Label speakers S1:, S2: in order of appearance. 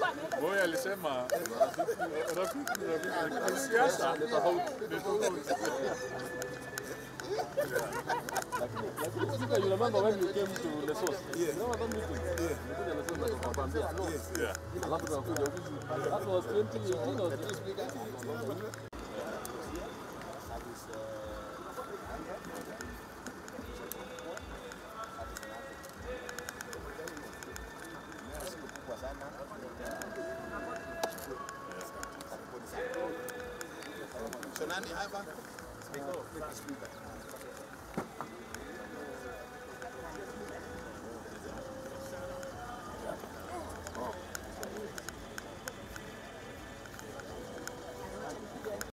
S1: Boy alisema rafiki rafiki rafiki, lakini siasa ni tofauti. Ni tofauti.
S2: Lakini Speaker, you remember when you came to Lesotho? You remember that meeting? Nilikuja Lesotho na tukakwambia, no.
S1: Yeah.
S2: Alafu tunakuja ofisi. That was 2018 or 2018.
S3: So nani hapa?